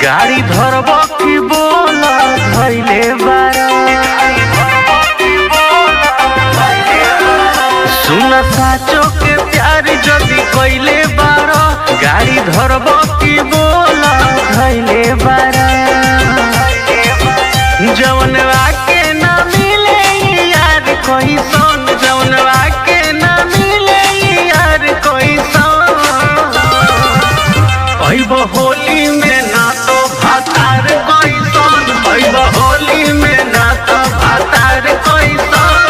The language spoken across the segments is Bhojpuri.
गाड़ी धरब की बोल धैले बारा सुन साचो के प्यार जदी कइले बारा गाड़ी धरब की बोल धैले बारा जवन आके ना मिले यार कोई सोन जवन आके ना मिले यार कोई सोन ऐब होली में ना तो भातार कोई सोन ऐब होली में ना तो भातार कोई सोन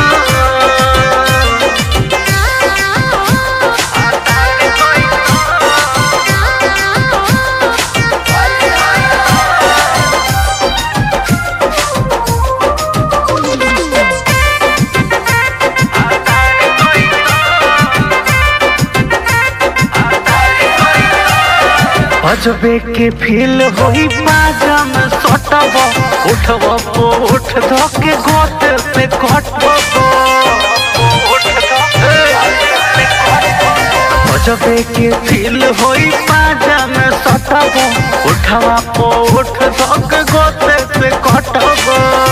भातार कोई अजबे के फील होई बाजा में सटब उठब पो उठ धके गोत पे कटब अजबे के फील होई बाजा में सटब उठवा पो उठ धके गोत पे कटब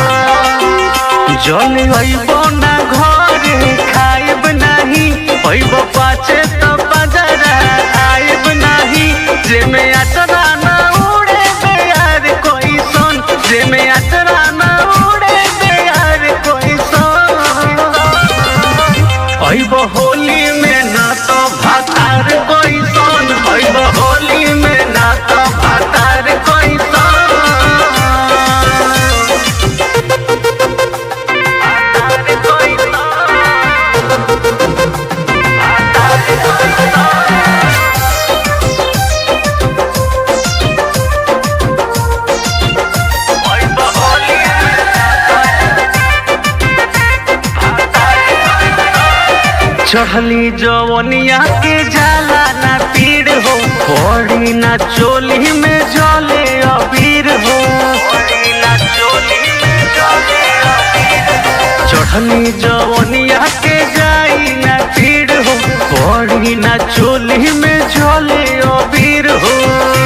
जल अइब ना घरे खाइब नाही अइब पाचे त बजरा आइब नाही जेमे अचरा ना उड़े बेयार कोई सोन जेमे अचरा ना उड़े बेयार कोई सोन अइब होली में ना तो भातार कोई सोन अइब होली में ना तो भातार कोई सोन भातार कोई सोन अइब होली चढ़ली जवनिया के जाला ना पीड़ हो पड़ी ना चोली में जले अबीर हो चढ़ली जवनिया के जाई ना पीड़ हो पड़ी ना चोली में जले अबीर हो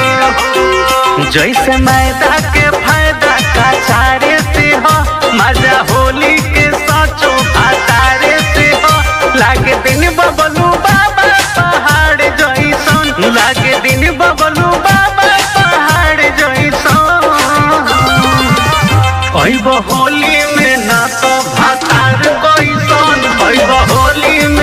जैसे मैदा के फायदा का चारे से हो मजा होली के साचो भातारे से हो लागे दिन बबलू बाबा पहाड़ जैसन लागे दिन बबलू बाबा पहाड़ जैसन अइब होली में ना तो भातार कोई सन अइब होली